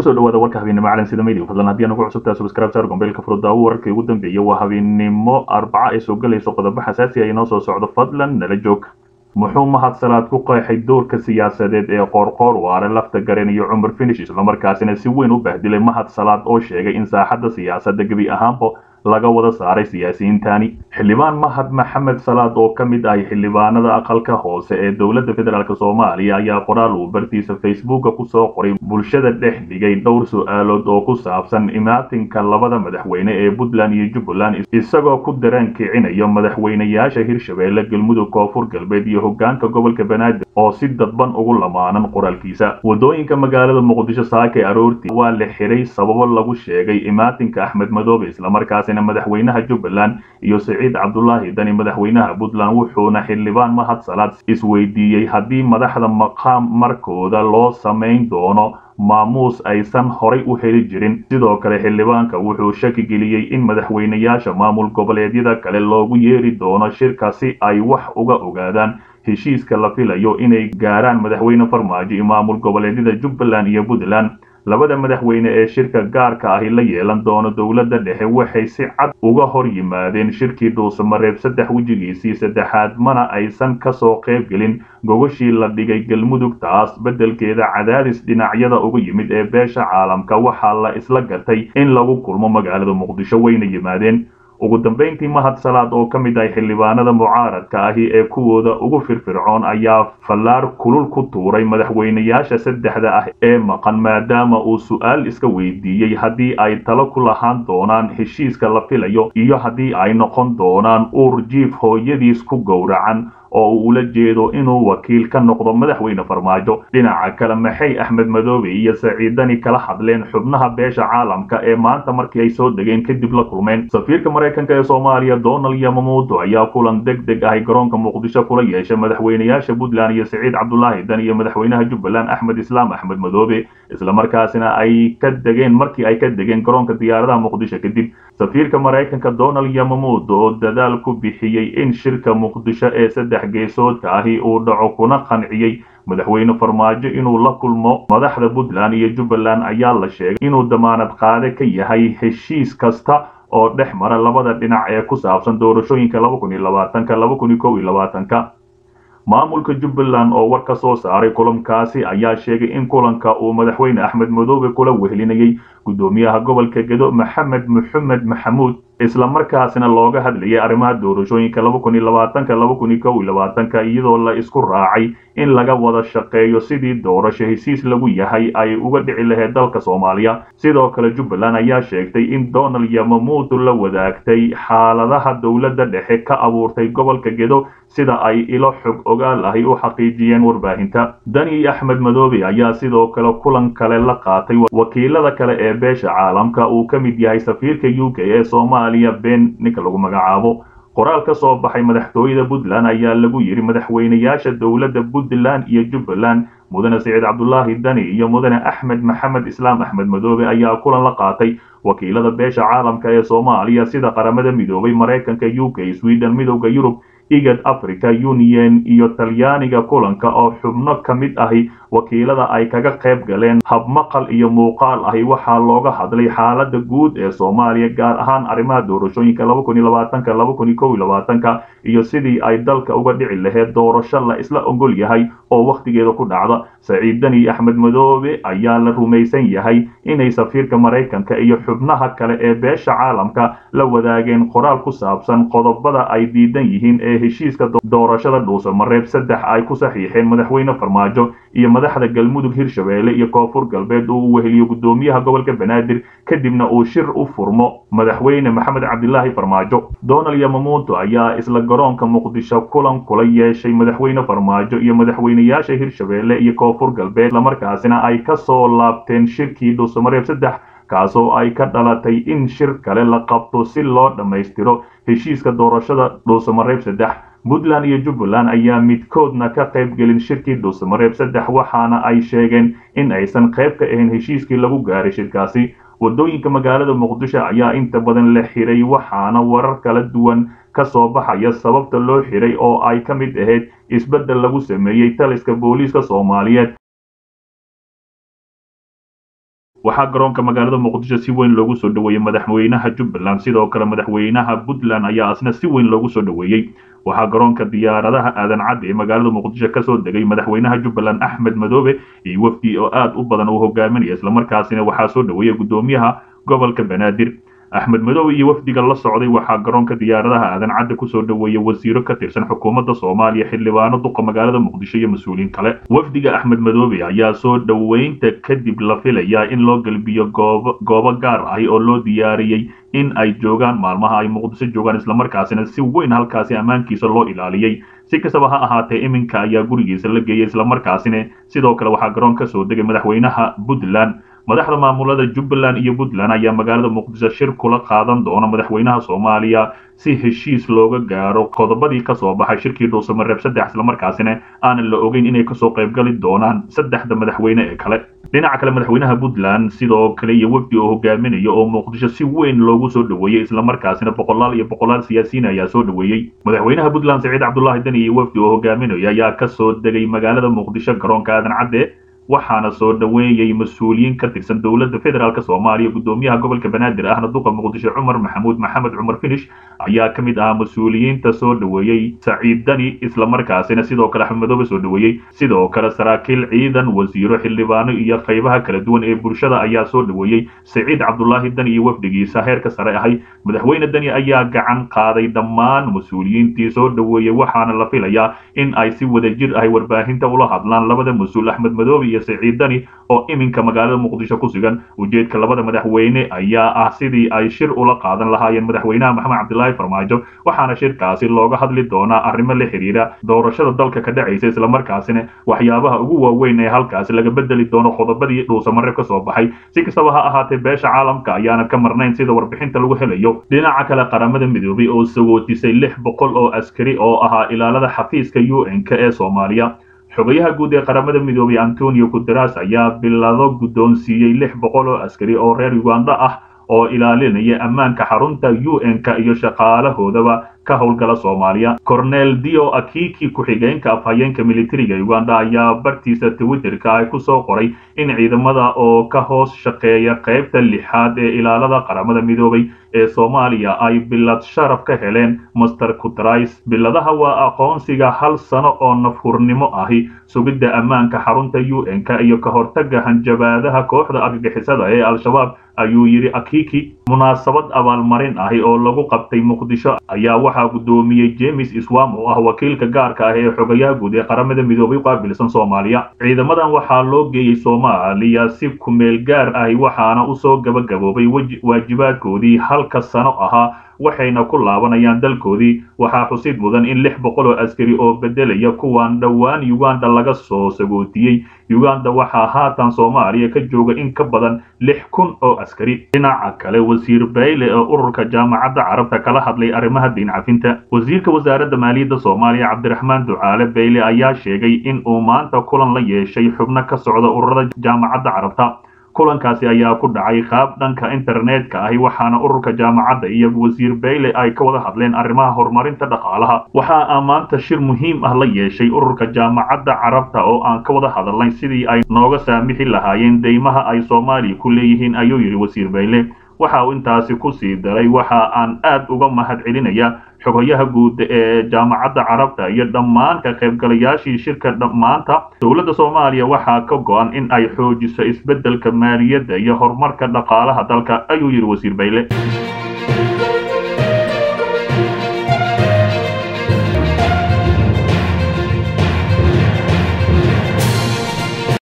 kusoo dhawaada warka habeennimo caalam sida media fadlan haddii aan ugu cusubtahay subscribe saar gombeelka furudaawo wararkii ugu dambeeyay waa habeennimo arbaca ay soo galayso qodobo xasaasi ah inoo soo socdo fadlan nala joog muxuu mahadsalaad ku qeexay doorka siyaasadeed ee qoorqoor waare lafta garen iyo cumar finish islamarkaasina si weyn u bahdilay mahadsalaad oo sheegay in saaxadda siyaasadda gebi ahaanba laga wada saaray siyaasiyiintani xildhibaan mahad maxamed salaad oo ka mid ahay xildhibaanada aqalka hoose ee dowladda federaalk soomaaliya ayaa qoraal uu bartiisa facebooka kusoo qoray bulshada dhex dhigay dhowr su-aalood oo ku saabsan imaatinka labada madaxweyne ee puntland iyo jubbaland isagoo ku daraan kicinayo madaxweynayaasha hirshabeelle galmudug koonfur galbeed iyo hogaanka gobolka banaadir oo si dadban ugu lamaanan qoraalkiisa wadooyinka magaalada muqdisho saake aroortii waa la xiray sababo lagu sheegay imaatinka axmed madoobe islamarkaas madaxweynaha jubbaland iyo siciid cabdulaahi dani madaxweynaha puntland wuxuuna xildhibaan mahad salaad isweydiiyey haddii madaxda maqaam markooda loo samayn doono maamuus aysan horay u heli jirin sidoo kale xildhibaanka wuxuu shaki geliyey in madaxweynayaasha maamul goboleedyada kale loogu yeeri doono shirka si ay wax uga ogaadaan heshiiska la filayo inay gaaraan madaxweyne farmaajo iyo maamul goboleedyada jubbaland iyo puntland labada madaxweyne ee shirka gaarka ahi la yeelan doono dowladda dhexe waxay si cad uga hor yimaadeen shirkii dhuusamareeb saddex wejigiisii saddexaad mana aysan kasoo qayb gelin gogoshii la dhigay galmudug taas beddelkeeda cadaadis dhinacyada uga yimid ee beesha caalamka waxaa la isla gartay in lagu kulmo magaalada muqdisho wayna yimaadeen ugu dambayntii mahad salaad oo ka mid ah xildhibaanada mucaaradka ahi ee kuwooda ugu firfircoon ayaa fallaar kulul ku tuuray madaxweynayaasha saddexda ah ee maqan maadaama uu su-aal iska weydiiyey haddii ay talo ku lahaan doonaan heshiiska la filayo iyo haddii ay noqon doonaan uur jiif hooyadiis ku gowracan oo uu ula jeedo inuu wakiil ka noqdo madaxweyne farmaajo dhinaca kale maxay axmed madoobe iyo saciidani kala hadleen xubnaha beesha caalamka ee maanta markii ay soo degeen kadib la kulmeen safiirka maraykanka ee soomaaliya donald yamamuuto ayaa kulan deg deg ahay garoonka muqdisho kula yeeshay madaxweynayaasha puntland iyo siciid cabdulaahi dan iyo madaxweynaha jubbaland axmed islaam axmed madoobe islamarkaasina ay ka degeen markii ay ka degeen garoonka diyaaradaha muqdisho kadib safiirka maraykanka donald yamamuuto oo dadaal ku bixiyey in shirka muqdisho ee saddex geesoodka ahi uu dhaco kuna qanciyey madaxweyne farmaajo inuu la kulmo madaxda puntland iyo jubbaland ayaa la sheegay inuu damaanad qaade ka yahay heshiis kasta oo dhex mara labada dhinac ee ku saabsan doorashooyinka laba kun iyo labaatanka laba kun iyo kow iyo labaatanka maamulka jubbaland oo war ka soo saaray kulankaasi ayaa sheegay in kulanka uu madaxweyne axmed madoobe kula wehlinayay guddoomiyaha gobolka gedo maxamed maxamed maxamuud islamarkaasina looga hadlayay arrimaha doorashooyinka laba kun iyo labaatanka laba kun iyo kow iyo labaatanka iyadoo la isku raacay in laga wada shaqeeyo sidii doorasho hesiis lagu yahay ay uga dhici lahayd dalka soomaaliya sidoo kale jubbaland ayaa sheegtay in donald yamamuutu la wadaagtay xaaladaha dowladda dhexe ka abuurtay gobolka gedo sida ay ilo xog ogaal ahi u xaqiijiyeen warbaahinta dani axmed madoobe ayaa sidoo kale kulan kale la qaatay wakiilada kale ee beesha caalamka uu ka mid yahay safiirka u k ee soomaaliya ben ninka lagu magacaabo qoraal ka soo baxay madaxtooyada puntland ayaa lagu yidhi madaxweynayaasha dowladda puntland iyo jubbaland mudane siciid cabdulaahi dani iyo mudane axmed maxamed islaam axmed madoobe ayaa kulan la qaatay wakiilada beesha caalamka ee soomaaliya sida qaramada midoobay maraykanka u k sweden midowda yurub igad africa union iyo talyaaniga kulanka oo xubno ka mid ahi wakiilada ay kaga qayb galeen habmaqal iyo muuqaal ahi waxaa looga hadlay xaalada guud ee soomaaliya gaar ahaan arrimaha doorashooyinka laba kun iyo labaatanka laba kun iyo kow iyo labaatanka iyo sidii ay dalka uga dhici lahayd doorasho la isla ogol yahay oo wakhtigeeda ku dhacda saciid dani axmed madoobe ayaa la rumaysan yahay inay safiirka maraykanka iyo xubnaha kale ee beesha caalamka la wadaageen qoraal ku saabsan qodobada ay diidan yihiin ee heshiiska doorashada dhuusamareeb saddex ay ku saxiixeen madaxweyne farmaajo iyo madaxda galmudug hirshabeelle iyo koonfur galbeed uu u weheliyo guddoomiyaha gobolka banaadir kadibna uu shir u furmo madaxweyne maxamed cabdilaahi farmaajo donald yamamuuto ayaa isla garoonka muqdisho kulan kula yeeshay madaxweyne farmaajo iyo madaxweynayaasha hirshabeelle iyo koonfur galbeed islamarkaasina ay ka soo laabteen shirkii dhuusamareeb saddex kaasoo ay ka dhalatay in shir kale la qabto si loo dhammaystiro heshiiska doorashada dhuusamareeb saddex puntland iyo jubbaland ayaa midkoodna ka qayb gelin shirkii dhuusamareeb saddex waxaana ay sheegeen in aysan qayb ka ahayn heshiiskii lagu gaaray shirkaasi wadooyinka magaalada muqdisho ayaa inta badan la xiray waxaana warar kala duwan ka soo baxaya sababta loo xiray oo ay ka mid ahayd isbeddel lagu sameeyey taliska booliiska soomaaliyeed waxaa garoonka magaalada muqdisho si weyn loogu soo dhoweeyey madaxweynaha jubbaland sidoo kale madaxweynaha puntland ayaa asna si weyn loogu soo dhoweeyey waxaa garoonka diyaaradaha aadan cadde ee magaalada muqdisho kasoo degay madaxweynaha jubbaland axmed madoobe iyo wafdi oo aad u badan uu hogaaminaya islamarkaasina waxaa soo dhoweeyey guddoomiyaha gobolka banaadir axmed madoobe iyo wafdiga la socday waxaa garoonka diyaaradaha aadan cadde kusoo dhoweeyey wasiiro ka tirsan xukuumadda soomaaliya xildhibaano duqa magaalada muqdisho iyo mas-uuliyiin kale wafdiga axmed madoobe ayaa soo dhoweynta kadib la filayaa in loo gelbiyo goobo goobo gaar ahi oo loo diyaariyey in ay joogaan maalmaha ay muqdisho joogaan islamarkaasina si weyn halkaasi ammaankiisa loo ilaaliyey si kastaba ha ahaatee iminka ayaa gurigiisa la geeyey islamarkaasina sidoo kale waxaa garoon ka soo degay madaxweynaha puntland madaxda maamulada jubbaland iyo puntland ayaa magaalada muqdisho shir kula qaadan doona madaxweynaha soomaaliya si heshiis looga gaaro qodobadii kasoo baxay shirkii dhuusamareeb saddex islamarkaasina aanan la ogeyn inay kasoo qaybgali doonaan saddexda madaxweyne ee kale dhinaca kale madaxweynaha puntland sidoo kale iyo wafdi oo hogaaminaya oo muqdisho si weyn loogu soo dhoweeyey islamarkaasina boqolaal iyo boqolaal siyaasiyiin ayaa soo dhoweeyey madaxweynaha puntland saciid cabdulaahi deni iyo wafdi oo hogaaminaya ayaa kasoo degay magaalada muqdisho garoonka aadan cadde waxaana soo dhoweeyey mas-uuliyiin ka tirsan dowladda federaalk soomaaliya guddoomiyaha gobolka banaadir ahna duqa muqdisho cumar maxamuud maxamed cumar finish ayaa ka mid ahaa mas-uuliyiinta soo dhoweeyey saciid dani islamarkaasina sidoo kale axmed madoobe soo dhoweeyey sidoo kale saraakiil ciidan wasiiro xildhibaano iyo qaybaha kala duwan ee bulshada ayaa soo dhoweeyey saciid cabdulaahi dani iyo wafdigiisa heerka sare ahay madaxweyne dani ayaa gacan qaaday dhammaan mas-uuliyiintii soo dhoweeyey waxaana la filayaa in ay si wadajir ahay warbaahinta ula hadlaan labada mas-uul axmed madoobe iyo saciid dani oo iminka magaalada muqdisho ku sugan ujeedka labada madaxweyne ayaa ah sidii ay shir ula qaadan lahaayeen madaxweynaha maxamed cabdilaahi farmaajo waxaana shirkaasi looga hadli doonaa arrimo la xiriira doorashada dalka ka dhacaysa islamarkaasina waxyaabaha ugu waaweyn ee halkaasi laga bedeli doono qodobadii dhuusamareeb ka soo baxay si kastaba ha ahaatee beesha caalamka ayaana ka marnayn sida warbixinta lagu helayo dhinaca kale qaramada midoobay oo sagootisay lix boqol oo askari oo ahaa ilaalada xafiiska u n k ee soomaaliya xogayaha guud ee qaramada midoobay antonio guteras ayaa bilado guddoonsiiyey lix boqol oo askari oo reer uganda ah oo ilaalinaya ammaanka xarunta u n-ka iyo shaqaalahoodaba ka howlgala soomaaliya cornel dio akiki ku-xigeenka afhayeenka militariga uganda ayaa bartiisa twitterka ay kusoo qoray in ciidamada oo ka hoos shaqeeya qaybta lixaad ee ilaalada qaramada midoobay ee soomaaliya ay bilad sharaf ka heleen master kutrais biladaha waa aqoonsiga hal sano oo nafhurnimo ahi sugidda ammaanka xarunta u n-ka iyo ka hortaga hanjabaadaha kooxda argagixisada ee al-shabaab ayuu yidhi akiki munaasabad abaalmarin ahi oo lagu qabtay muqdisho ayaa waxaa guddoomiyey james iswam oo ah wakiilka gaarka ah ee xogayaha guud ee qaramada midoobay qaabilsan soomaaliya ciidamadan waxaa loo geeyey soomaaliya si kumeel gaar ahi waxaana usoo gabagaboobay waajibaadkoodii halka sano ahaa waxayna ku laabanayaan dalkoodii waxaa xusid mudan in lix boqol oo askari oo bedelaya kuwan dhowaan uganda laga soo sagootiyey uganda waxaa haatan soomaaliya ka jooga in ka badan lix kun oo askari dhinaca kale wasiir bayle oo ururka jaamacadda carabta kala hadlay arrimaha diin cafinta wasiirka wasaaradda maaliyadda soomaaliya cabdiraxmaan ducaale bayle ayaa sheegay in uu maanta kulan la yeeshay xubno ka socda ururada jaamacadda carabta kulankaasi ayaa ku dhacay qaab dhanka internetka ahi waxaana ururka jaamacadda iyo wasiir bayle ay ka wada hadleen arrimaha horumarinta dhaqaalaha waxa aa maanta shir muhiim ah la yeeshay ururka jaamacadda carabta oo aan ka wada hadalnay sidii ay nooga saamixi lahaayeen deymaha ay soomaaliya ku leeyihiin ayuu yidhi wasiir bayle waxa uu intaasi ku sii daray waxa aan aad uga mahad celinaya xogayaha guud ee jaamacadda carabta iyo dhammaan ka qaybgalayaashii shirka maanta dowladda soomaaliya waxaa ka go-an in ay xoojiso isbeddelka maaliyadda iyo horumarka dhaqaalaha dalka ayuu yidhi wasiir bayle